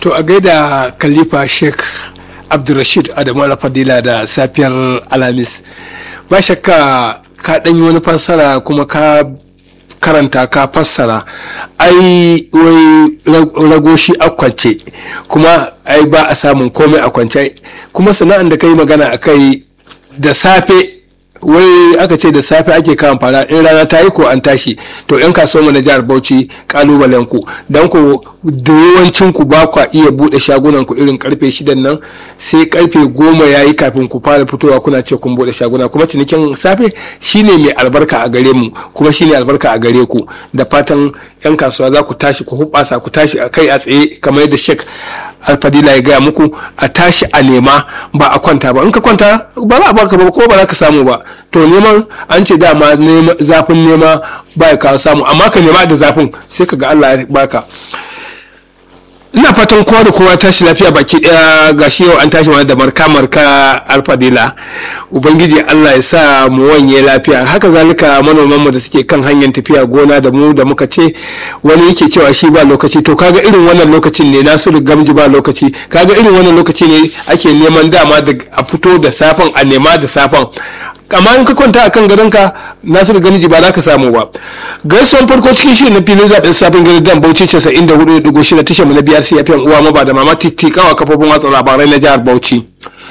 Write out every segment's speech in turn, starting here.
to a gaida khalifa sheikh abdulrashid adamu alfadila da safiyar alhamis ba shakka ka ɗanyi wani fassara kuma ka karanta ka fassara ai wai ragoshi a kwance kuma ai ba a samun komai a kwance kuma sana'an da ka yi magana a kai da safe wai aka ce da safe ake kawan fara in rana ta yi ko an tashi to yan kasuwa na jihar bauchi kalubalen ku don ku da yawancin ku ba kwa iya bude shagunan ku irin karfe shidan nan sai karfe goma ya yi kafin ku fara fitowa kuna ce kun bude shaguna kuma cinikin safe shine mai albarka a gare mu kuma shine albarka a gare ku da fatan yan kasuwa za ku tashi ku hubasa ku tashi a kai a tsaye kamar yadda shek alfadila ya gaya muku a tashi a nema ba a kwanta ba in ka kwanta ba za a baka ba ko ba za ka samu ba to neman an ce dama zafin nema ba ya kawo samu amma ka nema da zafin sai ka ga Allah ya baka ina fatan kowa da kowa tashi lafiya baki daya gashi yau an tashi mana da marka marka alfadila ubangiji allah ya sa mu wanye lafiya haka zalika manoman mu da suke kan hanyar tafiya gona da mu da muka ce wani yake cewa shi ba lokaci to kaga irin wannan lokacin ne nasiru gamji ba lokaci kaga irin wannan lokaci ne ake neman dama da a fito da safan a nema da safan amma in ka kwanta a kan gadonka nasiru gamji ba za ka samu ba gaisuwan farko cikin shirin na filin zaɓen safin gari dan bauchi casa'in da hudu digo shida tashar mu na biyar sai yafiyan uwa maba da mama tikawa kafofin watsa labarai na jihar bauchi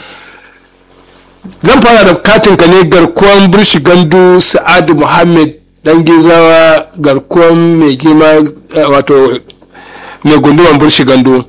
zan fara da katin ka ne garkuwan burshi gandu sa'adu muhammad dan gizawa garkuwan mai girma wato mai gunduwan burshi gandu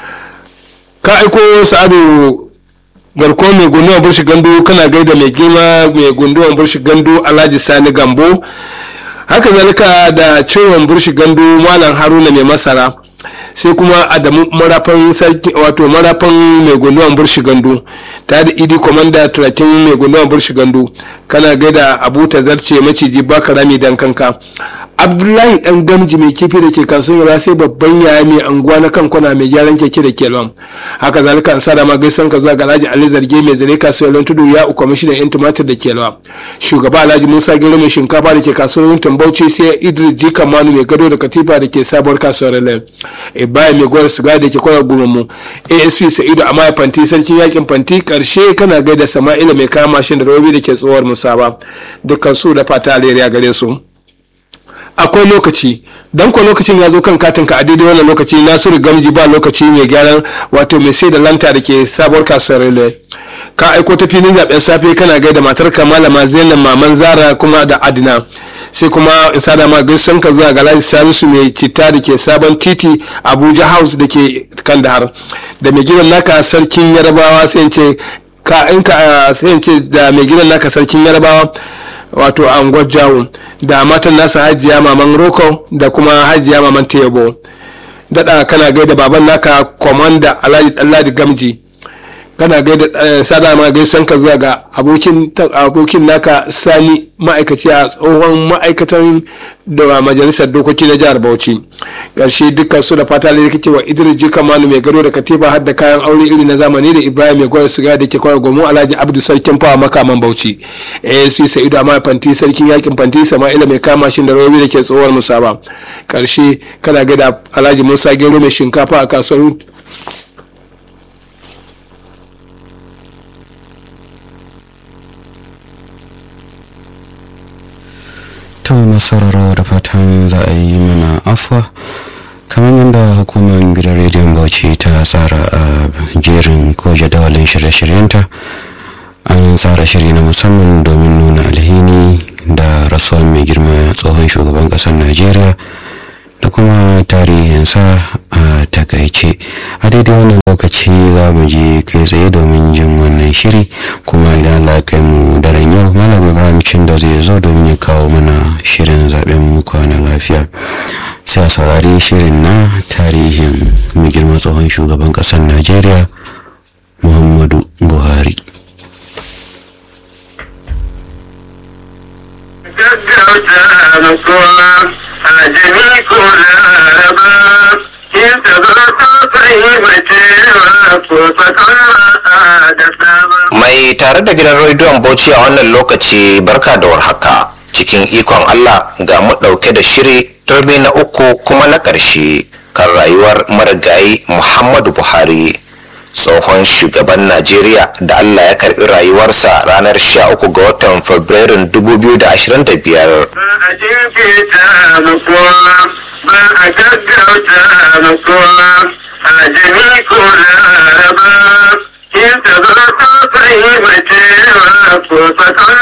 ka aiko sa'adu garko mai gunduwan burshi gandu kana gaida mai girma mai gunduwan burshi gandu alhaji sani gambo haka zalika da ciwon burshi gandu malam haruna mai masara sai kuma adamu marafan sarki wato marafan mai gunduwan burshi gandu ta da idi komanda turakin mai gunduwan burshi gandu kana gaida abu ta zarce maciji baka rami dan kanka abdullahi dan gamji mai kifi da ke kasuwar sai babban yaya mai anguwa na kan kwana mai gyaran keke da kelwan haka zalika an sada ma gaisan ka zuwa ga alhaji ali zarge mai zare kasuwar tudu ya uku kwamishinan yan tumatir da kelwa shugaba alhaji musa gero mai shinkafa da ke kasuwar tambauci sai idris jikan manu mai gado da katifa da ke sabuwar kasuwar len ibrahim mai gwar siga da ke kwanar gurmu asp sa'idu amaya fanti sarkin yakin fanti karshe kana gaida sama'ila mai kama mashin da robi da ke tsohuwar musaba dukkan su da fata alheri gare su akwai lokaci don ko lokacin ya zo kan katin ka a daidai wannan lokaci nasiru gamji ba lokaci mai gyaran wato mai sai da lanta da ke sabuwar kasuwar rile ka aiko ta filin zaben safe kana gaida matar ka malama zainab maman zara kuma da adina sai kuma in sada ma gaisan ka zuwa ga lafi salisu mai citta da ke sabon titi abuja house da ke kandahar da mai gidan naka sarkin yarabawa sai ce ka in ka sai ce da mai gidan naka sarkin yarabawa wato anguwar jawo da matan nasa hajiya maman roko da kuma hajiya maman tebo daɗa kana gaida baban naka komanda alhaji gamji kana gaida sada ma gaisan ka zuwa ga abokin naka sani ma'aikaci a tsohon ma'aikatan da majalisar dokoki na jihar bauchi ƙarshe dukkan su da fata da kake wa idris jika manu mai gado da katifa har da kayan aure iri na zamani da ibrahim mai gwada siga da ke kwara gomo alhaji abdu sarkin fawa makaman bauchi asp sa'idu amma fanti sarkin yakin fanti sama'ila mai kama shi da rawabi da ke tsohuwar musaba ƙarshe kana gada alhaji musa gero mai shinkafa a kasuwar to masararo da fatan za a yi mana afuwa kamar yadda hukumar gidan rediyon bauchi ta tsara a jerin ko jadawalin shirye-shiryenta an tsara shiri na musamman domin nuna alhini da rasuwan mai girma tsohon shugaban ƙasar najeriya da kuma tarihinsa a takaice a daidai wannan lokaci za mu je kai tsaye domin jin wannan shiri kuma idan Allah kai mu daren yau malam ibrahim da zai zo domin ya kawo mana shirin zaben mu kwana lafiya sai a saurari shirin na tarihin mai girma tsohon shugaban ƙasar najeriya muhammadu buhari gaggauta mutuwa a jami ko laraba in ta zo sosai macewa ko sakon da sabon. Mai tare da gidan rediyon Bauchi a wannan lokaci barka da warhaka cikin ikon Allah ga mu ɗauke da shiri turmi na uku kuma na ƙarshe kan rayuwar marigayi muhammadu buhari tsohon shugaban najeriya da allah ya karbi rayuwarsa ranar 13 ga watan fabrairun 2025 ba a jinkirta mutuwa ba a gaggauta mutuwa a jami ko laraba in ta zo sosai macewa ko sakon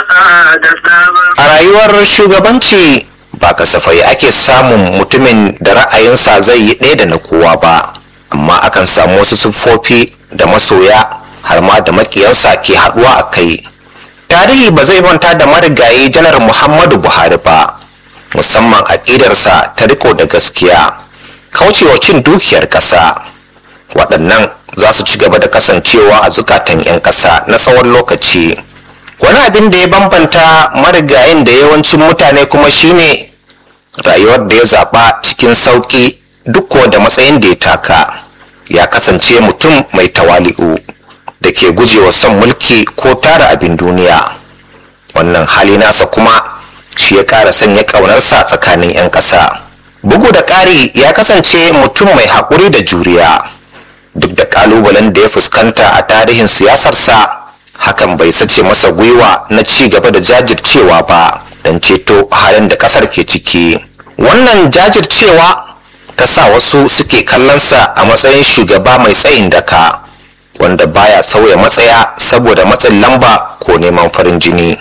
ba da sabon a rayuwar shugabanci ba kasafai ake samun mutumin da ra'ayinsa zai yi ɗaya da na kowa ba amma akan samu wasu siffofi da masoya har ma da makiyansa ke haɗuwa a kai tarihi ba zai manta da marigayi janar muhammadu buhari ba musamman aƙidarsa ta riko da gaskiya kaucewa cin dukiyar ƙasa waɗannan za su ci gaba da kasancewa a zukatan 'yan ƙasa na tsawon lokaci wani abin da ya bambanta marigayin da yawancin mutane kuma shine rayuwar da ya zaɓa cikin sauƙi duk kuwa da matsayin da ya taka ya kasance mutum mai tawali'u da ke gujewa son mulki ko tara abin duniya wannan hali nasa kuma shi ya ƙara sanya ƙaunarsa tsakanin 'yan ƙasa bugu da ƙari ya kasance mutum mai haƙuri da juriya duk da ƙalubalen da ya fuskanta a tarihin siyasarsa hakan bai sace masa gwiwa na ci gaba da jajircewa ba don ceto halin da ƙasar ke ciki wannan jajircewa ta sa wasu suke kallonsa a matsayin shugaba mai tsayin daka wanda baya sauya matsaya saboda matsin lamba ko neman farin jini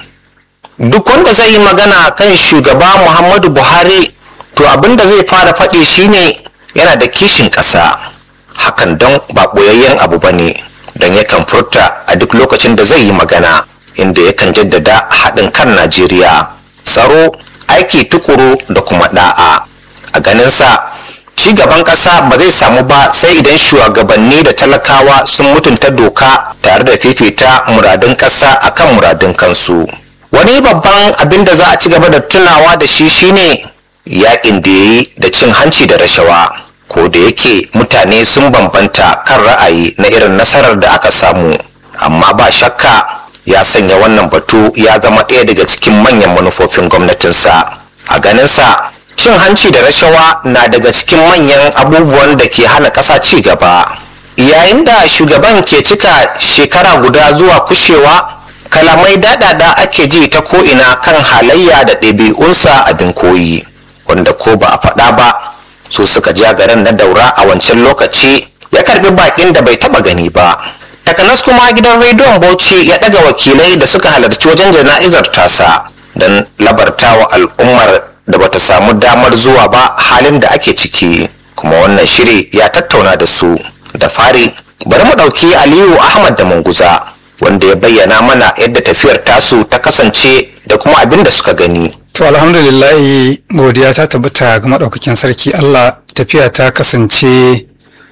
duk wanda zai yi magana kan shugaba muhammadu buhari to abin da zai fara faɗi shine yana da kishin ƙasa hakan don ba ɓoyayyen abu ba ne don yakan furta a duk lokacin da zai yi magana inda yakan jaddada haɗin kan najeriya tsaro aiki tukuru da kuma ɗa'a a ganinsa ci gaban ƙasa ba zai samu ba sai idan shugabanni da talakawa sun mutunta doka tare da fifita muradun ƙasa akan muradun kansu wani babban abin da za a ci gaba da tunawa da shi shine yakin da ya yi da cin hanci da rashawa ko da yake mutane sun bambanta kan ra'ayi na irin nasarar da aka samu amma ba shakka ya sanya wannan batu ya zama ɗaya daga cikin manyan manufofin gwamnatinsa a ganinsa cin hanci da rashawa na daga cikin manyan abubuwan da ke hana ƙasa ci gaba yayin da shugaban ke cika shekara guda zuwa kushewa kalamai daɗaɗa ake ji ta ko'ina kan halayya da ɗabi'unsa abin koyi wanda ko ba a faɗa ba su suka ja garin na daura a wancan lokaci ya karbi bakin da bai taba gani ba takanas kuma gidan rediyon bauchi ya daga wakilai da suka halarci wajen jana'izar tasa don labartawa al'ummar da bata samu damar zuwa ba halin da ake ciki kuma wannan shiri ya tattauna da su da fari bari mu ɗauki aliyu ahmad da munguza wanda ya bayyana mana yadda tafiyar tasu ta kasance da kuma abin da suka gani To alhamdulillahi godiya ta tabbata ga maɗaukakin sarki Allah tafiya ta kasance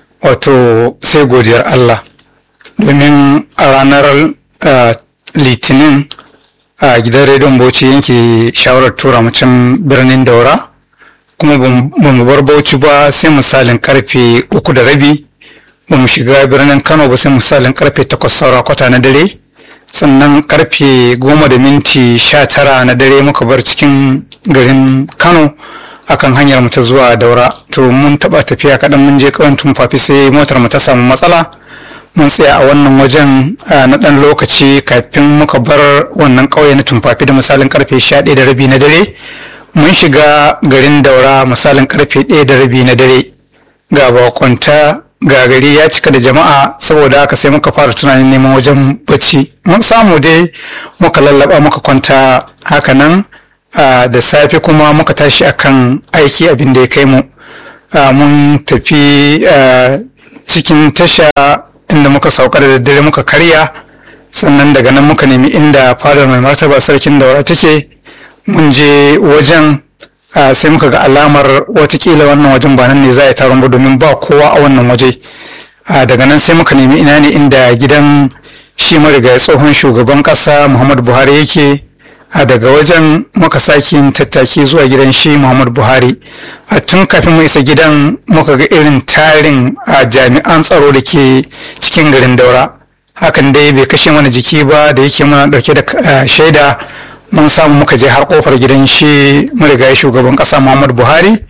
wato sai godiyar Allah domin a ranar ah, litinin a gidan rediyon bauchi yanke shawarar tura mutum birnin daura kuma ba mu bar bauchi ba sai misalin karfe uku da rabi ba mu shiga birnin kano ba sai misalin karfe takwas saura kwata na dare sannan karfe goma da minti sha tara na dare muka bar cikin garin kano akan hanyar mu ta zuwa daura to mun taba tafiya kaɗan mun je kawai tumfafi sai motar mu ta samu matsala mun tsaya a wannan wajen a na ɗan lokaci kafin muka bar wannan ƙauye na tumfafi da misalin karfe sha ɗaya da rabi na dare mun shiga garin daura misalin karfe ɗaya da rabi na dare ga bakwanta ga gari ya cika da jama'a saboda haka sai muka fara tunanin neman wajen bacci mun samu dai muka lallaba muka kwanta haka nan ah, da safe kuma muka tashi akan aiki abin da ya kai mu Ah, mun tafi ah, cikin tasha inda muka sauka da daddare muka karya sannan daga nan muka nemi inda fadar mai martaba sarkin daura ta ce mun je wajen ah, sai muka ga alamar watakila wannan wajen ba nan ne za a yi taron ba domin ba kowa a wannan waje Ah, daga nan sai muka nemi ina ne inda gidan shi marigayi tsohon shugaban kasa muhammadu buhari yake a daga wajen muka sake yin tattaki zuwa gidan shi muhammadu buhari a tun kafin mu isa gidan muka ga irin tarin a jami'an tsaro da ke cikin garin daura hakan dai bai kashe mana jiki ba da yake muna dauke da ah, shaida mun samu muka je har kofar gidan shi marigayi shugaban kasa muhammadu buhari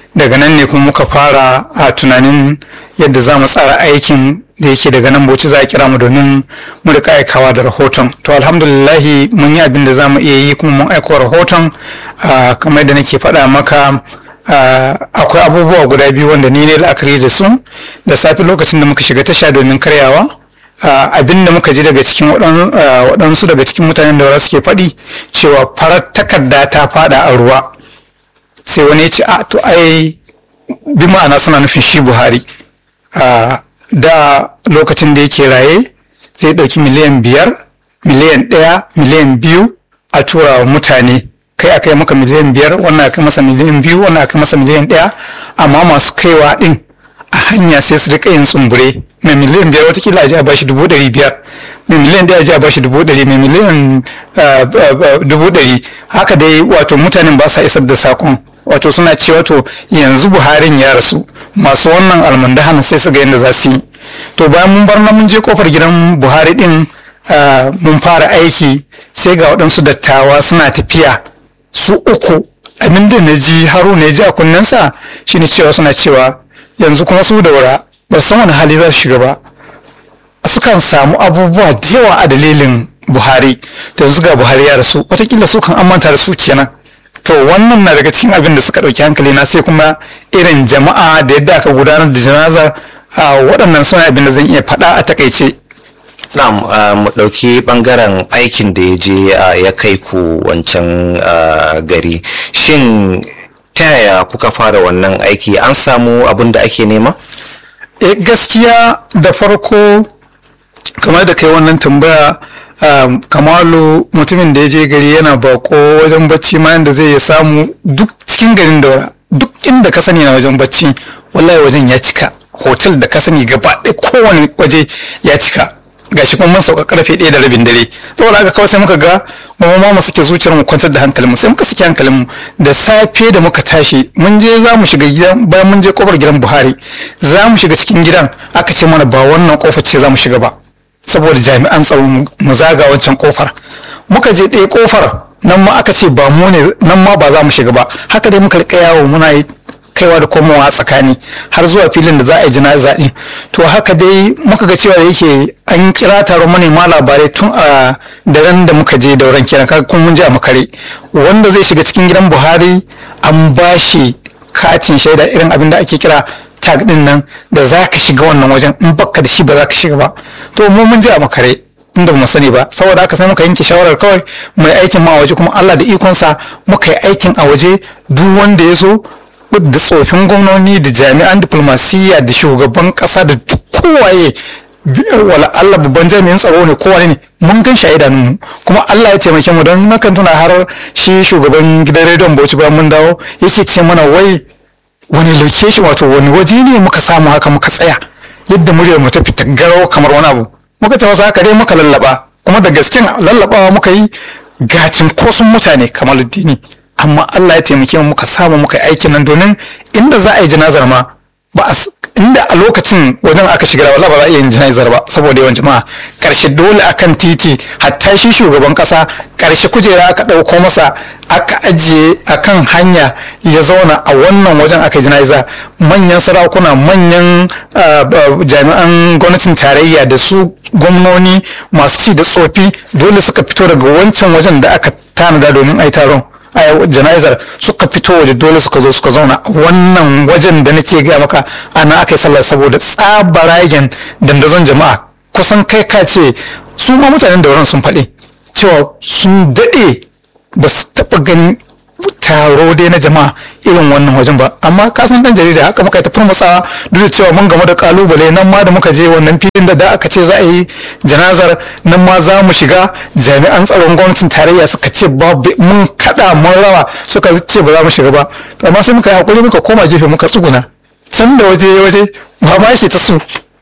daga nan ne kuma muka fara a tunanin yadda za mu tsara aikin da yake daga nan bauchi za a kira mu domin mu rika aikawa da rahoton to alhamdulillahi mun yi abin da za mu iya yi kuma mun aiko rahoton ah, kamar da nake faɗa maka ah, akwai abubuwa guda biyu wanda ni ne la'akari da su da safe lokacin da muka shiga tasha domin karyawa ah, abin da muka ji daga cikin waɗan- ah, waɗansu daga cikin mutanen da suke faɗi cewa farar takarda ta faɗa a ruwa sai wani ya ce a to ai bi ma'ana suna nufin shi buhari a da lokacin da yake raye zai ɗauki miliyan biyar miliyan ɗaya miliyan biyu a tura wa mutane kai aka yi maka miliyan biyar wannan aka yi masa miliyan biyu wannan aka yi masa miliyan ɗaya amma masu kaiwa ɗin a hanya sai su rika yin tsumbure mai miliyan biyar watakila a ji a bashi dubu ɗari biyar mai miliyan ɗaya a ji a bashi dubu ɗari mai miliyan ah, ah, ah, dubu ɗari haka dai wato mutanen ba sa isar da sakon wato suna ce wato yanzu buharin ya rasu masu wannan almundahan sai su ga yadda za su yi to bayan mun bar nan mun je kofar gidan buhari din ah, mun fara aiki sai ga waɗansu dattawa suna tafiya su uku abin da na ji haruna ya ji a kunnensa shine cewa suna cewa yanzu kuma su daura ba su san wani hali za su shiga ba sukan samu abubuwa da yawa a dalilin buhari da yanzu ga buhari ya rasu watakila su kan amanta da su kenan to wannan na daga cikin abin da suka ɗauki hankali na sai kuma irin jama'a da yadda aka gudanar da janazar a waɗannan suna abin da zan iya faɗa a takaice Na'am, ah, mu ɗauki ɓangaren aikin da ya je ah, ya kai ku wancan ah, gari. Shin ta yaya kuka fara wannan aiki an samu abin da ake nema? e gaskiya da farko kamar da kai wannan tambaya um, kamalu mutumin da ya je gari yana bako wajen bacci ma yanda zai ya samu duk cikin garin daura duk inda ka sani na wajen bacci wallahi wajen ya cika hotel da ka sani gaba ɗaya kowane waje ya cika gashi kuma mun sauka karfe ɗaya da rabin dare saboda haka kawai sai muka ga mu ma mu sake zuciyar mu kwantar da hankalinmu sai muka sake hankalinmu da safe da muka tashi mun je za mu shiga gidan bayan mun je kofar gidan Buhari za mu shiga cikin gidan aka ce mana ba wannan kofar ce za mu shiga ba saboda jami'an tsaro mu zaga wancan kofar muka je ɗaya kofar nan ma aka ce ba mu ne nan ma ba za mu shiga ba haka dai muka rika yawo muna yi kaiwa da komowa a tsakani har zuwa filin da za a yi jana'iza din to haka dai muka ga cewa da yake an kira taron manema labarai tun a daren da muka je dauran kenan kaga kuma mun je a makare wanda zai shiga cikin gidan buhari an bashi katin shaida irin abin da ake kira tag din nan da za ka shiga wannan wajen in baka da shi ba za ka shiga ba to mu mun je a makare inda mu sani ba saboda haka sai muka yanke shawarar kawai mai aikin ma a waje kuma Allah da ikonsa muka yi aikin a waje duk wanda ya zo da tsofin gwamnoni da jami'an diplomasiyya da shugaban kasa da duk kowaye wala Allah babban jami'in tsaro ne kowane ne mun gan shi a idanunmu kuma Allah ya taimake mu don nakan tuna har shi shugaban gidan rediyon Bauchi bayan mun dawo yake ce mana wai wani location wato wani waje ne muka samu haka muka tsaya yadda muryar mu ta fita garau kamar wani abu muka ce masa haka dai muka lallaba kuma da gasken lallabawa muka yi ga cinkoson mutane kamar addini amma Allah ya taimake mu muka samu muka yi aikin nan domin inda za a yi janazar ma ba a s- inda a lokacin wajen aka shiga da wallahi ba za a iya yin janazar ba saboda yawan jama'a karshe dole akan titi hatta shi shugaban kasa karshe kujera aka ɗauko masa aka ajiye akan hanya ya zauna a wannan wajen aka yi jana'iza manyan sarakuna manyan ah, ba- jami'an gwamnatin tarayya da su gwamnoni masu ci da tsofi dole suka fito daga wancan wajen da aka tanada domin a yi taron a jana'izar suka fito waje dole suka zo suka zauna a wannan wajen da nake gaya maka ana aka yi sallah saboda tsabaragen dandazon jama'a kusan kai ka ce su ma mutanen da wurin sun faɗi cewa sun daɗe ba su taɓa ganin taro dai na jama'a irin wannan wajen ba amma ka san dan jarida haka muka yi ta furmusawa duk da cewa mun gamu da kalubale nan ma da muka je wannan filin da da aka ce za a yi janazar nan ma za mu shiga jami'an tsaron gwamnatin tarayya suka ce babu mun kada mun rawa suka ce ba za mu shiga ba amma sai muka yi hakuri muka koma gefe muka tsuguna can da waje waje ba ma yake ta su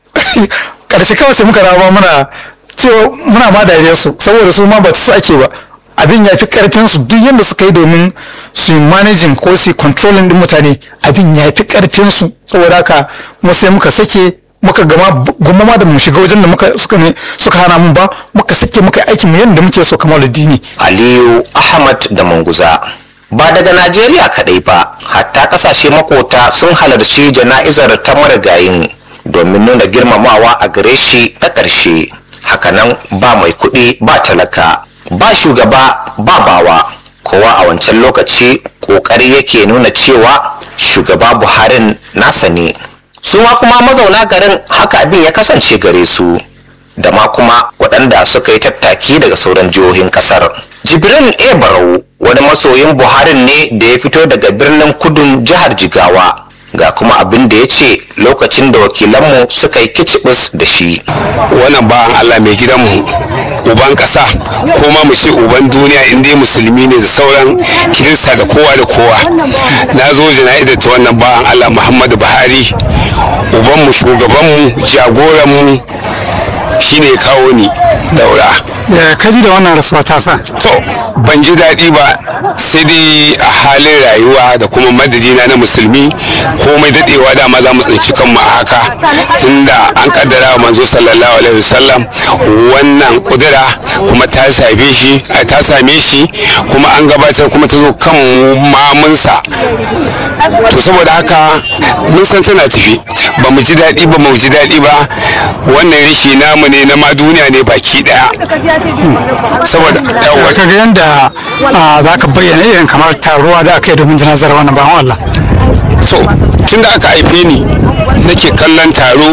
karshe kawai sai muka rawa muna cewa muna ma dariyar su saboda su ma ba ta su ake ba abin ya fi karfin su duk yadda suka yi domin su yi managing ko su yi controlling din mutane abin ya fi karfin su saboda haka mu sai muka sake muka gama goma ma da mu shiga wajen da muka suka ne suka hana mun ba muka sake muka aiki mu yadda muke so kamar dini Aliyu Ahmad da Manguza. ba daga najeriya kadai ba hatta kasashe makota sun halarci jana'izar ta marigayin domin nuna girmamawa a gare shi na ƙarshe hakanan ba mai kuɗi ba talaka ba shugaba ba bawa kowa a wancan lokaci ƙoƙari yake nuna cewa shugaba buharin nasa ne su ma kuma mazauna garin haka abin ya kasance gare su da ma kuma waɗanda suka yi tattaki daga sauran jihohin ƙasar jibrin a barau wani masoyin buharin ne da ya fito daga birnin kudun jihar jigawa ga kuma abin da ya ce lokacin da wakilanmu suka yi kicibis da shi wannan bawan Allah mai gidanmu uban ƙasa ko ma mu ce uban duniya in dai musulmi ne da sauran kirista da kowa da kowa na zo jana'izar ta wannan bawan Allah Muhammadu Buhari ubanmu shugabanmu jagoranmu shine kawo ni daura ya kaji da wannan rasuwa ta sa to ban ji daɗi ba sai dai a halin rayuwa da kuma madadina na musulmi komai daɗewa dama za mu tsinci kanmu a haka tunda an kaddara wa manzo sallallahu alaihi wasallam wannan kudura kuma ta same shi a ta same shi kuma an gabatar kuma ta zo kan mamunsa to saboda haka mun san tana tafi ba mu ji daɗi ba mu ji daɗi ba wannan rishi namu ne na ma duniya ne baki ɗaya saboda da ka ga yadda za ka bayyana irin kamar taruwa da aka yi domin janazar wannan bawan Allah so tun da aka haife ni nake kallon taro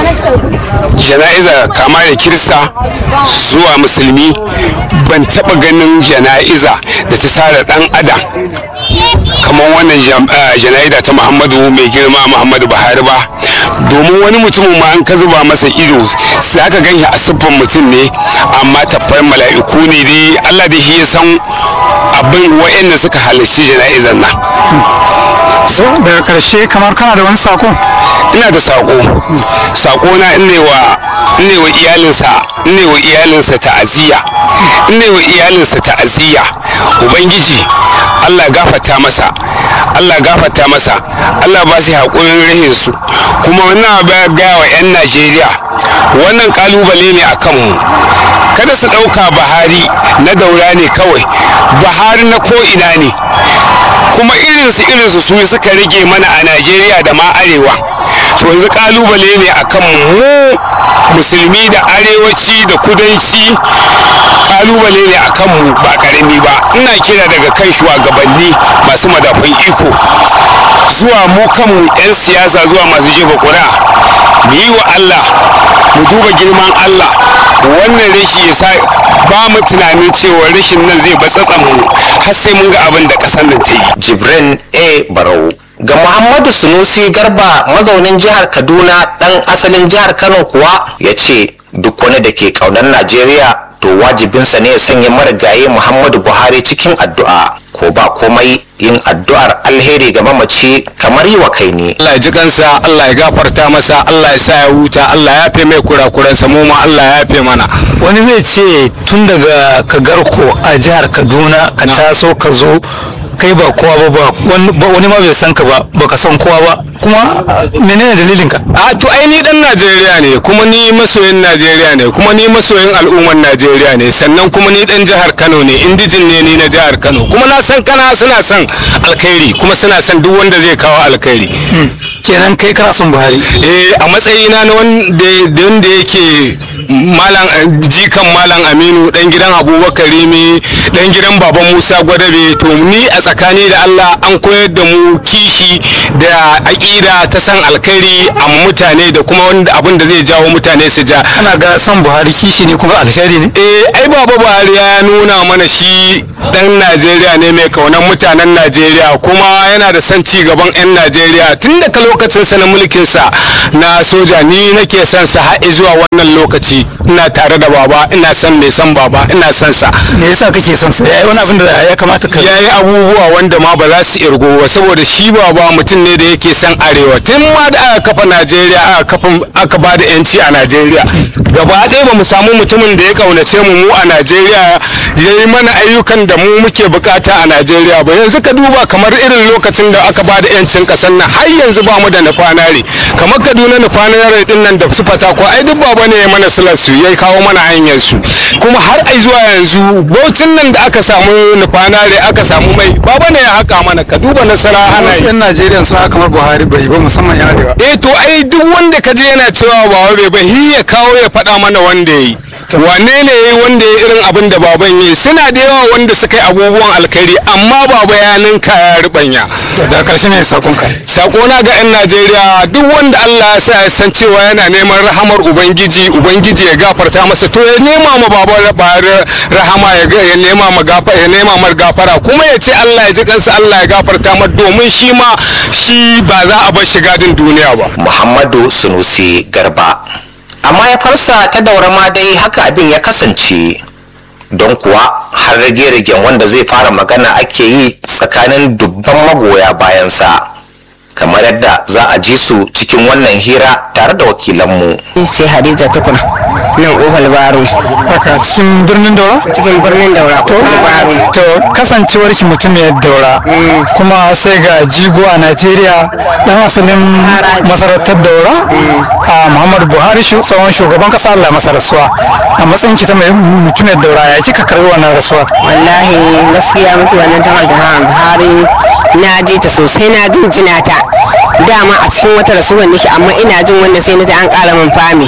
jana'iza kama da kirista zuwa musulmi ban taba ganin jana'iza da ta tara dan adam kamar wannan jana'iza ta muhammadu mai girma muhammadu buhari ba domin wani mutumin ma an ka zuba masa ido za ka gan shi a siffan mutum ne amma tafiyar mala'iku ne dai allah da shi ya san abin wa'anda suka halarci jana'izar nan so daga karshe kamar kana da wani sako ina da sako sako na ne wa ne wa iyalinsa ne wa iyalinsa ta'aziyya ne wa iyalinsa ta'aziyya ubangiji Allah ya gafarta masa Allah ya gafarta masa Allah ba shi haƙurin rahin su kuma wannan ba ga wa 'yan Najeriya wannan kalubale ne a kanmu kada su ɗauka Buhari na daura ne kawai Buhari na ko'ina ne kuma irinsu irinsu su suka rage mana a Najeriya da ma arewa to yanzu kalubale ne akan mu musulmi da arewaci da kudanci kalubale ne akan mu ba karami ba ina kira daga kan shugabanni masu madafun iko zuwa mu kanmu 'yan siyasa zuwa masu jefa ƙuri'a mu yi wa Allah mu duba girman Allah wannan rashi ya sa ba mu tunanin cewa rashin nan zai batsatsa mu har sai mun ga abin da ƙasar nan ta yi jibrin a barau ga muhammadu sunusi garba mazaunin jihar kaduna dan asalin jihar kano kuwa ya ce duk wani da ke kaunar najeriya to wajibinsa ne ya sanya marigayi muhammadu buhari cikin addu'a ko ba komai yin addu'ar alheri ga mamaci kamar yi wa kai ne Allah ya ji kansa Allah ya gafarta masa Allah ya sa ya huta Allah ya yafe mai kurakuransa mu ma Allah ya yafe mana wani zai ce tun daga kagarko a jihar kaduna ka taso ka zo kai ba kowa ba ba wani ma bai san ka ba baka san kowa ba kuma menene dalilin ka a to ai ni dan Najeriya ne kuma ni masoyin Najeriya ne kuma ni masoyin al'ummar Najeriya ne sannan kuma ni dan jihar Kano ne indijin ne ni na jihar Kano kuma na san kana suna son alkhairi kuma suna son duk wanda zai kawo alkhairi kenan kai kana son Buhari eh a matsayina na wanda wanda yake malam jikan malam Aminu dan gidan Abubakar Rimi dan gidan baban Musa Gwadabe to ni a tsakani da Allah an koyar da mu kishi da aƙida ta san alkhairi a mutane da kuma wanda abin da zai jawo mutane su ja kana ga son Buhari kishi ne kuma alheri ne eh ai baba Buhari ya nuna mana shi dan Najeriya ne mai kaunan mutanen Najeriya kuma yana da son ci gaban 'yan Najeriya tun daga lokacin sa na mulkin sa na soja ni nake son sa har zuwa wannan lokaci ina tare da baba ina son mai son baba ina son sa me yasa kake son sa yayi wani abin da ya kamata ka yayi abubuwa wanda ma ba za su irgo ba saboda shi baba mutum ne da yake son arewa tun ma da aka kafa Najeriya aka kafa aka ba da yanci a Najeriya gaba ɗaya ba mu samu mutumin da ya kaunace mu mu a Najeriya yayi mana ayyukan da da mu muke bukata a Najeriya ba yanzu ka duba kamar irin lokacin da aka bada yancin kasar nan har yanzu ba mu da nufanare kamar Kaduna nufanare din nan da su fata ko ai duk baba ne ya mana silar su ya kawo mana hanyar su kuma har ai zuwa yanzu baucin nan da aka samu nufanare aka samu mai baba ne ya haka mana ka duba nasara ana wasu yi 'yan najeriya sun haka kamar buhari bai ba musamman yan arewa eh to ai duk wanda ka je yana cewa baba bai ba hi ya kawo ya faɗa mana wanda ya yi wane ne ya yi wanda ya yi irin abin da baban ya yi suna da yawa wanda suka yi abubuwan alkhairi amma baba ya ninka ya ribanya to da karshe ne sakonka sakona ga 'yan najeriya duk wanda allah ya sa ya san cewa yana neman rahamar ubangiji ubangiji ya gafarta masa to ya nema ma baba Buhari rahama ya ga- ya nema ma gafa ya nema mar gafara kuma ya ce allah ya ji kansa allah ya gafarta mar domin shi ma shi ba za a bar shi gadin duniya ba muhammadu sunusi garba amma ya farsa ta daura ma dai haka abin ya kasance don kuwa har rage-ragen wanda zai fara magana ake yi tsakanin dubban magoya bayansa kamar yadda za a ji su cikin wannan hira tare da wakilanmu sai hadiza tukur nan ohal baro haka cikin birnin daura cikin birnin daura ohal baro to kasancewar shi mutum ya daura kuma sai ga jigo a najeriya dan asalin masarautar daura a muhammadu buhari shi tsohon shugaban kasa allah masa rasuwa a matsayin ki ta mai mutum ya daura ya kika karbi wannan rasuwa wallahi gaskiya mutuwa nan ta jama'a buhari na ji ta sosai na jinjina ta dama a cikin wata rasuwar nake amma ina jin wanda sai na ji an ƙara min fami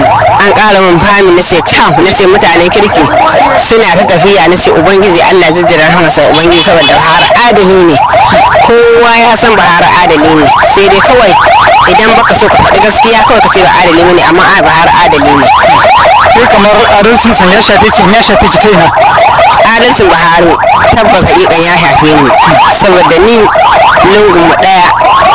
an ƙara min fami na ce ta na ce mutanen kirki suna ta tafiya na ce ubangiji allah jijjira rahmasa ubangiji saboda bahar adali ne kowa ya san bahar adali ne sai dai kawai idan baka so ka faɗi gaskiya kawai ka ce ba adali ne amma a bahar adali ne ke kamar adalcin san ya shafe ki ya shafe ki ta ina adalcin buhari tabbas hakikan ya shafe ni saboda ni lungun mu daya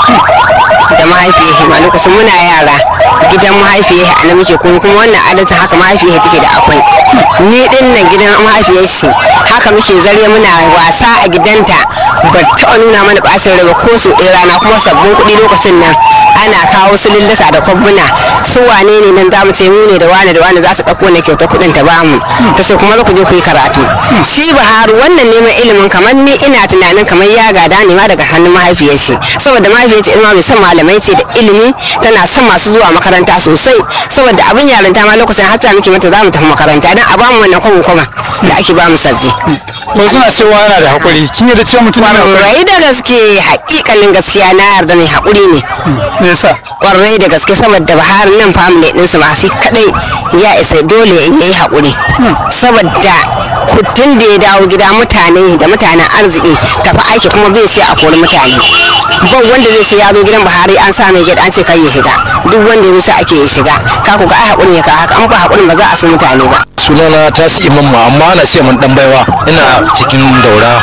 da mahaifiyar ma lokacin muna yara gidan mahaifiyar a nan muke kuma kuma wannan adalcin haka mahaifiyar take da akwai ni din nan gidan mahaifiyar shi haka muke zare muna wasa a gidanta ba taɓa nuna mana bacin rai ba ko su ɗaya rana kuma sabbin kuɗi lokacin nan ana kawo su lulluka da kwabbuna su wane ne nan zamu ce mu ne da wane da wane za su ɗauko na kyautar kuɗin ta bamu ta ce kuma za ku je ku yi karatu shi Buhari wannan neman ilimin kamar ni ina tunanin kamar ya gada ne ma daga hannun mahaifiyar shi saboda mahaifiyar shi ma mai son malamai ce da ilimi tana son masu zuwa makaranta sosai saboda abin yarinta ma lokacin hatta muke mata za mu tafi makaranta dan a bamu wannan kwamo kwama da ake bamu sabbi to suna cewa yana da hakuri kin yi da cewa mutum yana da hakuri rai da gaske hakikanin gaskiya na yarda mai haƙuri ne me yasa kwarai da gaske saboda bahar nan family ɗinsu masu kadai ya isa dole ya yi haƙuri saboda kutun da ya dawo gida mutane da mutanen arziki tafi aiki kuma bai sai a kori mutane ba wanda zai ce ya zo gidan buhari an sa mai gida an ce kai ya shiga duk wanda ya zo sai ake ya shiga ka ku ga ai haƙurin ya ka haka an ba haƙurin ba za a so mutane ba sunana tasi imam ma amma ana ce man dan baiwa ina cikin daura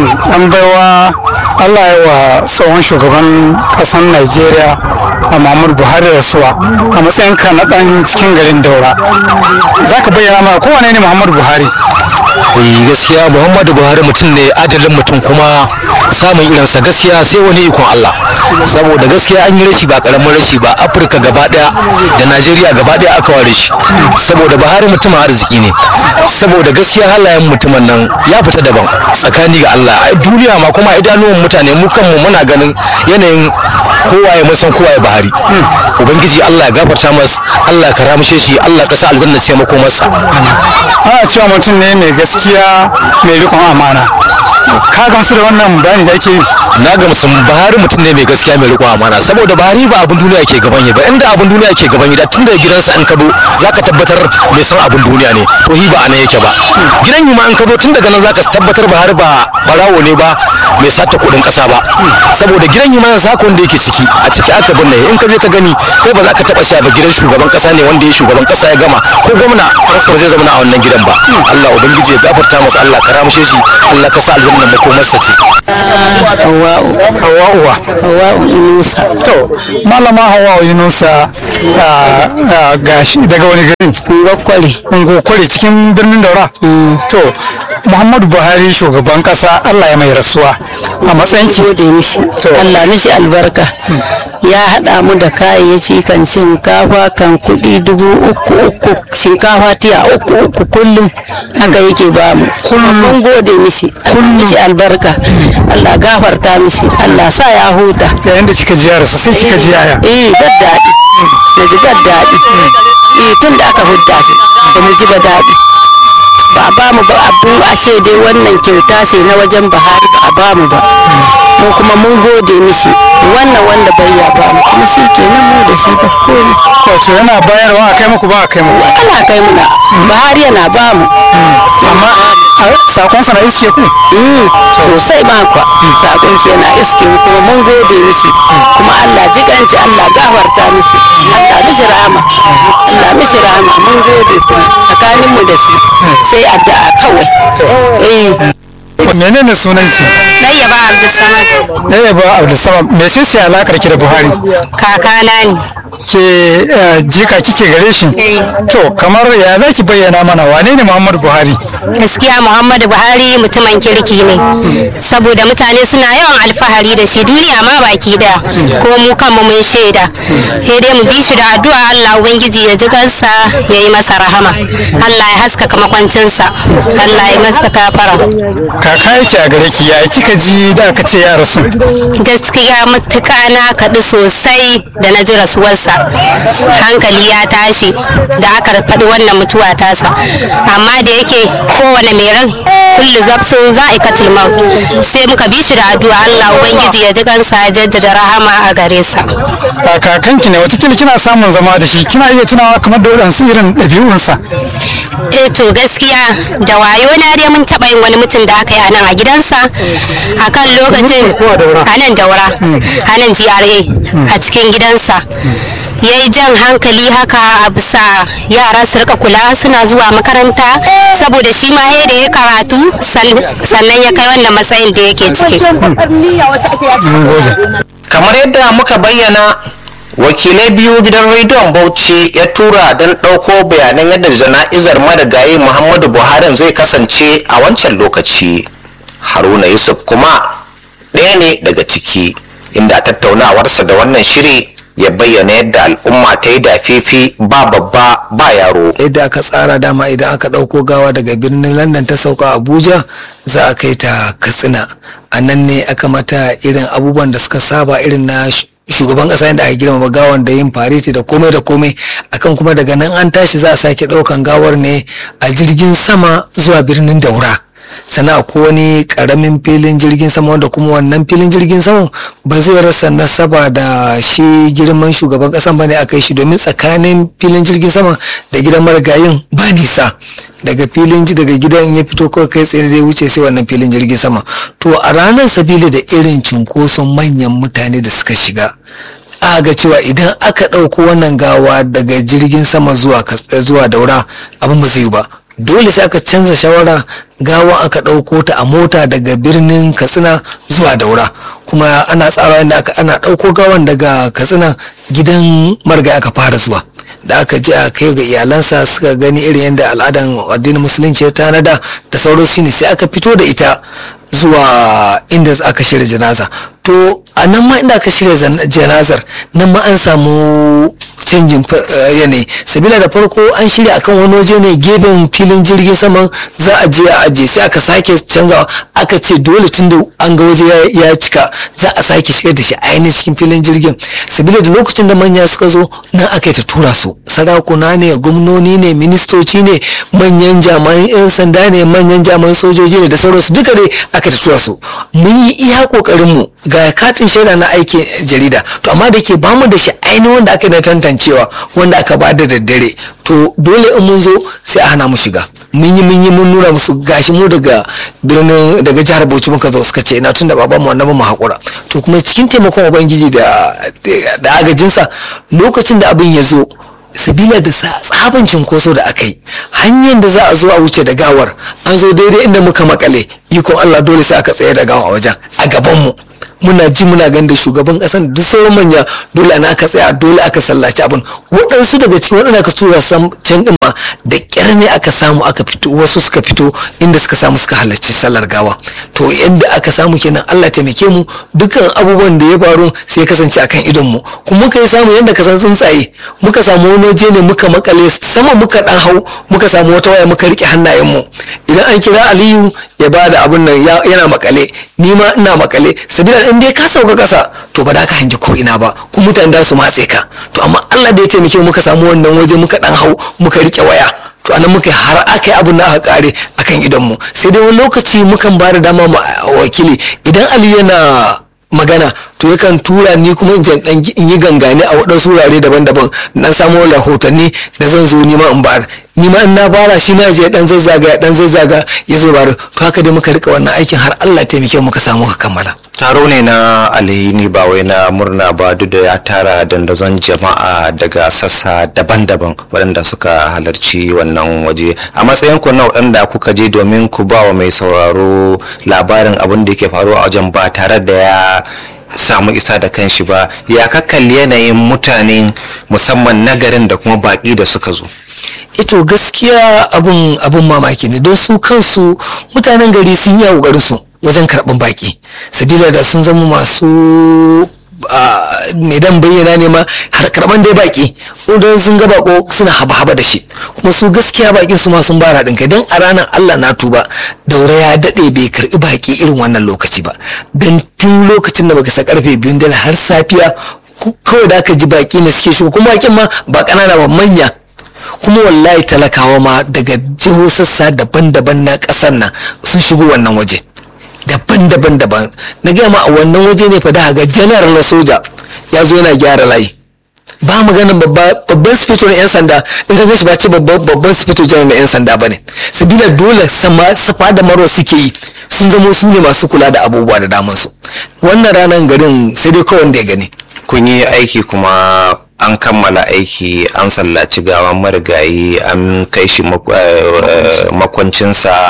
an baiwa allah ya wa tsohon shugaban kasar najeriya a muhammadu buhari rasuwa a matsayinka na dan cikin garin daura za ka bayyana mana kowane ne muhammadu buhari eh gaskiya muhammadu buhari mutum ne adalin mutum kuma samun irinsa gaskiya sai wani ikon allah saboda gaskiya an yi rashi ba karamin rashi ba afirka gaba daya da najeriya gaba daya aka ware shi saboda buhari mutumin arziki ne saboda gaskiya halayen mutumin nan ya fita daban tsakani ga allah a duniya ma kuma idanuwan mutane mu kanmu muna ganin yanayin kowa ya san kowa ya buhari ubangiji allah ya gafarta masa allah ka ramshe shi allah ka sa aljanna ce mako masa ana cewa mutum ne mai gaskiya mai rikon amana ka gamsu da wannan bayani da ake yi na ga musulun bahari mutum ne mai gaskiya mai riƙon amana saboda bahari ba abin duniya ke gaban yi ba inda abin duniya ke gaban yi da tun daga gidansa an kado za ka tabbatar mai son abin duniya ne to hi ba a nan yake ba gidan yi ma an kado tun daga nan za ka tabbatar bahari ba barawo ne ba mai sata kuɗin ƙasa ba saboda gidan yi ma yanzu haka wanda yake ciki a ciki aka binne in ka je ka gani kai ba za ka taɓa sha ba gidan shugaban ƙasa ne wanda ya shugaban ƙasa ya gama ko gwamna ba zai zama a wannan gidan ba Allah ubangiji ya gafarta masa Allah ka ramshe shi Allah ka sa aljanna makomarsa ce hawa'uwa Hawa'u Inusa to malama hawa'u yunusa ah, ah, gashi daga wani garin Ngokwari ngokwari cikin birnin daura to muhammadu buhari shugaban kasa allah ya mai rasuwa a matsayin ki gode mishi Allah mishi albarka ya haɗa mu da kayayyaki kan shinkafa kan kuɗi dubu uku uku shinkafa tiya uku uku kullum haka yake ba mu kuma mun gode mishi Allah mishi albarka Allah gafarta mishi Allah sa ya huta yayin da kika ji yara sai kika ji yaya eh bad daɗi na ji bad daɗi eh tun da aka hudda shi ba mu ji ba daɗi ba a bamu ba abu a ce dai wannan kyauta ce na wajen bahari ba a bamu ba mu kuma mun gode mishi wannan wanda bai ya bamu kuma shi kenan mu da shi ba komi wato yana bayarwa a kai muku ba a kai muku ana kai muna bahari yana bamu amma a sakon sa na iske ku Mm, sosai ma kwa sakon shi yana iske mu kuma mun gode mishi kuma Allah jikanci Allah gafarta mishi Allah mishi rahama Allah mishi rahama mun gode su tsakanin mu da shi sai addu'a kawai eh menene sunan ki Ɗayyaba Abdulsamad ɗaya ba abdulsamad me ce ce alakar ki da buhari kakana ne. ke eh, jika kike gare shi to kamar ya za ki bayyana mana wane ne muhammadu buhari Gaskiya Muhammadu Buhari mutumin kirki ne. Saboda mutane suna yawan alfahari da shi duniya ma baki da ko mu kanmu mun shaida. Sai dai mu bi shi da addu'a Allah Ubangiji ya ji kansa ya yi masa rahama. Allah ya haskaka makwancinsa. Allah ya masa kafara. kaka yake a gare ki ya kika ji da aka ce ya rasu gaskiya matuƙa na kaɗu sosai da na ji rasuwarsa hankali ya tashi da aka faɗi wannan mutuwa tasa amma da yake kowane mai ran kullu zafsun za a katil maut sai muka bi shi da addu'a Allah ubangiji ya ji kansa ya jaddada rahama a gare sa a kakanki ne watakila kina samun zama da shi kina iya tunawa kamar da waɗansu irin ɗabi'unsa eh to gaskiya da wayo na dai mun taɓa yin wani mutum da aka yi a nan a gidansa a kan lokacin a nan daura a nan GRA a cikin gidansa ya yi jan hankali haka a bisa yara su rika kula suna zuwa makaranta saboda shi ma ya da ya karatu san- sannan ya kai wannan matsayin da yake ciki kamar yadda muka bayyana wakilai biyu gidan rediyon bauchi ya tura don ɗauko bayanan yadda jana'izar marigayi muhammadu buhari zai kasance a wancan lokaci haruna yusuf kuma ɗaya ne daga ciki inda a tattaunawarsa da wannan shiri ya bayyana yadda al'umma ta yi dafifi ba babba ba yaro yadda aka tsara dama idan aka ɗauko gawa daga birnin london ta sauka abuja za a kai ta katsina a nan ne aka mata irin abubuwan da suka saba irin na sh- shugaban ƙasa yadda aka girmama gawan da yin fareti da komai da komai akan kuma daga nan an tashi za a sake ɗaukan gawar ne a jirgin sama zuwa birnin daura sannan akwai wani karamin filin jirgin sama wanda kuma wannan filin jirgin sama ba zai rasa nasaba da shi girman shugaban kasan bane aka yi shi domin tsakanin filin jirgin sama da gidan marigayin ba nisa daga filin ji daga gidan ya fito kawai kai tsaye zai wuce sai wannan filin jirgin sama to a ranar sabili da irin cunkoson manyan mutane da suka shiga aka ga cewa idan aka ɗauko wannan gawa daga jirgin sama zuwa Kas- zuwa daura abin ba zai yi ba dole sai aka canza shawara gawa aka ɗauko ta a mota daga birnin katsina zuwa daura kuma ana tsara yadda aka ana ɗauko gawan daga katsina gidan marga aka fara zuwa da aka je a kai ga iyalansa suka gani irin yadda al'adan addinin musulunci ya tanada da sauransu shine sai aka fito da ita zuwa inda aka shirya janaza to a nan ma inda aka shirya zan- janazar nan ma an samu canjin fa- eh, yanayi sabila da farko an shirya akan wani waje ne gefen filin jirgin saman za a je a aje sai aka sake canzawa aka ce dole tun da an ga waje ya- ya cika za a sake shigar da shi ainihin cikin filin jirgin sabila da lokacin da manya suka zo nan aka yi ta tura su sarakuna ne gwamnoni ne ministoci ne manyan jami'an 'yan sanda ne manyan jami'an sojoji ne da sauransu duka dai aka ta tura su mun yi iya kokarin mu ga katin shaida na aikin jarida to amma da ke bamu da shi ainihin wanda aka yi na tantancewa wanda aka ba da daddare to dole in mun zo sai a hana mu shiga mun yi mun yi mun nuna musu gashi mu daga birnin daga jihar Bauchi muka zo suka ce ina tunda baban mu wannan ba mu hakura to kuma cikin taimakon ubangiji da da agajinsa lokacin da abin ya zo sabila da sa- tsaban cinkoso da aka yi hanyar da za a zo a wuce da gawar an zo daidai inda muka makale ikon Allah dole sai aka tsaye da gawa a wajen a gaban mu muna ji muna ganin da shugaban kasan da duk sauran manya dole ana aka tsaya dole aka sallaci abin waɗansu daga cikin waɗanda aka tura sam can ɗin ma da ƙyar ne aka samu aka fito wasu suka fito inda suka samu suka halarci sallar gawa to yadda aka samu kenan Allah taimake mu dukkan abubuwan da ya faru sai ya kasance akan idon mu kuma muka yi samu yadda ka san tsuntsaye muka samu wani waje ne muka makale sama muka dan hau muka samu wata waya muka rike hannayen mu idan an kira Aliyu ya ba da abun nan yana makale ni ma ina makale sabila in dai ka sauka kasa to ba da ka hangi ko ina ba kuma mutane da su matse ka to amma Allah da ya taimake muka samu wannan waje muka dan hau muka rike waya to anan muka har aka yi abin da aka kare akan idon mu sai dai wani lokaci mukan ba da dama ma wakili idan Aliyu yana magana to yakan tura ni kuma in dan in yi gangane a waɗansu wurare daban-daban dan samo rahotanni da zan zo nima in bayar ni ma in na fara shi ma je dan zazzaga dan zazzaga ya zo bayar to haka dai muka rika wannan aikin har Allah ya taimake muka samu ka kammala taro ne na alhini ba wai na murna ba duk da ya tara dandazon jama'a daga sassa daban-daban waɗanda suka halarci wannan waje a matsayin ku na waɗanda kuka je domin ku ba wa mai sauraro labarin abin da yake faruwa a wajen ba tare da ya samu isa da kanshi ba ya kakalli yanayin mutane musamman nagarin da kuma baƙi da suka zo ito gaskiya abun abun mamaki ne don su kansu mutanen gari sun yi a su wajen karɓar baƙi sabila da sun zama masu mai dan bayyana ne ma har karɓar dai baƙi don sun ga bako suna haba-haba da shi kuma su gaskiya baƙin su ma sun bara ɗin kai don a ranar allah na tuba daura ya daɗe bai karɓi baƙi irin wannan lokaci ba don tun lokacin da baka sa karfe biyun dare har safiya kawai da aka ji baƙi ne suke shigo kuma baƙin ma ba ƙanana ba manya kuma wallahi talakawa ma daga jiho sassa daban-daban na ƙasar nan sun shigo wannan waje daban-daban daban na gaya ma a wannan waje ne fa da ga janar na soja ya zo yana gyara layi ba magana babban sifito na 'yan sanda in ka gashi ba ce babban sifito janar na 'yan sanda ba ne sabila dole safa da maro suke yi sun zamo su ne masu kula da abubuwa da damansu wannan ranar garin sai dai kawai da ya gani kun yi aiki kuma an kammala aiki an sallaci gawan marigayi an kai shi makwancinsa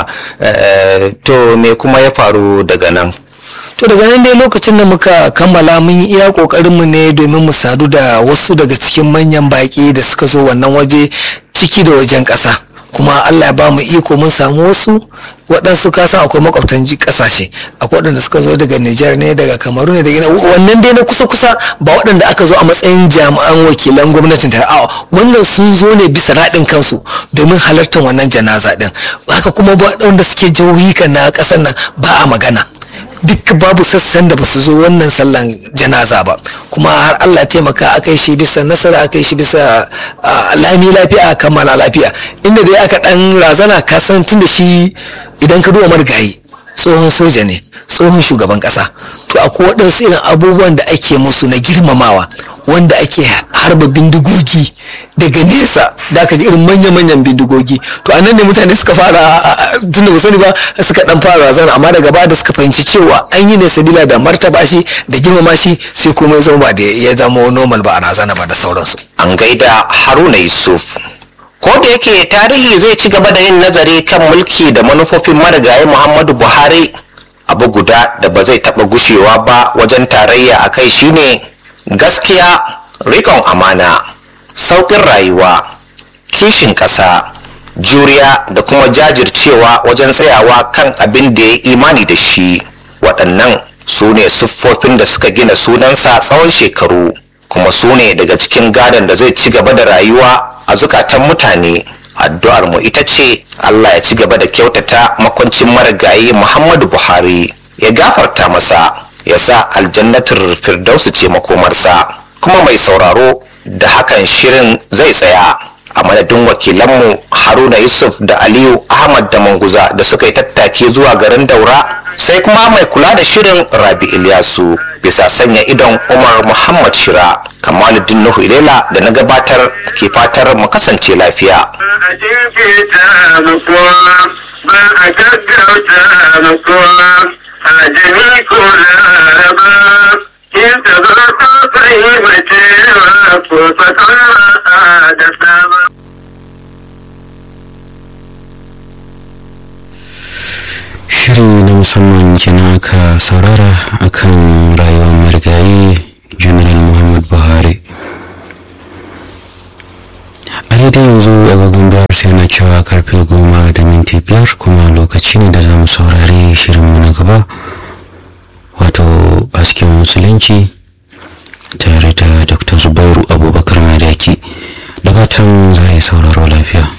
to me kuma ya faru daga nan to daga nan dai lokacin da muka kammala mun yi iya kokarinmu ne domin mu sadu da wasu daga cikin manyan baki da suka zo wannan waje ciki da wajen ƙasa kuma allah ya ba mu iko mun samu wasu waɗansu kasan akwai makwabtan ƙasashe akwai waɗanda suka zo daga nijar ne daga kamaru ne daga wannan dai na kusa-kusa ba waɗanda aka zo a matsayin jami'an wakilan gwamnatin da a'a wannan sun zo ne bisa raɗin kansu domin halartar wannan janaza ɗin haka kuma ba waɗanda suke jihohi kan na ƙasar nan ba a magana duk babu sassan da basu zo wannan sallan janaza ba kuma har Allah taimaka aka shi bisa nasara aka shi bisa lami lafiya a kammala lafiya inda dai aka dan razana ka san tun da shi idan ka duba marigayi tsohon soja ne tsohon shugaban kasa to akwai waɗansu irin abubuwan da ake musu na girmamawa wanda ake harba bindigogi daga nesa da aka ji irin manya-manyan bindigogi to anan ne mutane suka fara tun da sani ba suka dan fara razana amma daga baya da suka fahimci cewa an yi ne sabila da martaba shi da girmama shi sai kuma ya zama ba da ya zama normal ba a razana ba da sauransu an gaida haruna yusuf ko da yake tarihi zai ci gaba da yin nazari kan mulki da manufofin marigayi muhammadu buhari abu guda da ba zai taɓa gushewa ba wajen tarayya a kai shine gaskiya rikon amana sauƙin rayuwa kishin ƙasa juriya da kuma jajircewa wajen tsayawa kan abin da ya imani da shi waɗannan su ne siffofin da suka gina sunansa tsawon shekaru kuma su ne daga cikin gadon da zai ci gaba da rayuwa a zukatan mutane addu'ar mu ita ce Allah ya ci gaba da kyautata makwancin marigayi Muhammadu Buhari ya gafarta masa ya sa aljannatul firdausu ce makomarsa kuma mai sauraro da hakan shirin zai tsaya a madadin wakilanmu haruna yusuf da aliyu ahmad da manguza da suka yi tattaki zuwa garin daura sai kuma mai kula da shirin rabi ilyasu bisa sanya idon umar muhammad shira kamaluddin nuhu ilela da na gabatar ke fatar mu kasance lafiya a jinkirta mutuwa ba a gaggauta mutuwa a jini ko laraba in ta zo ta fahimcewa ko fasaha da sama shiri na musamman kenan aka saurara akan rayuwar marigayi general muhammad buhari hali yanzu agogon biyar sai na cewa karfe goma da minti biyar kuma lokaci ne da za mu saurari shirinmu na gaba wato hasken musulunci tare da dr zubairu abubakar madaki da fatan za a yi sauraro lafiya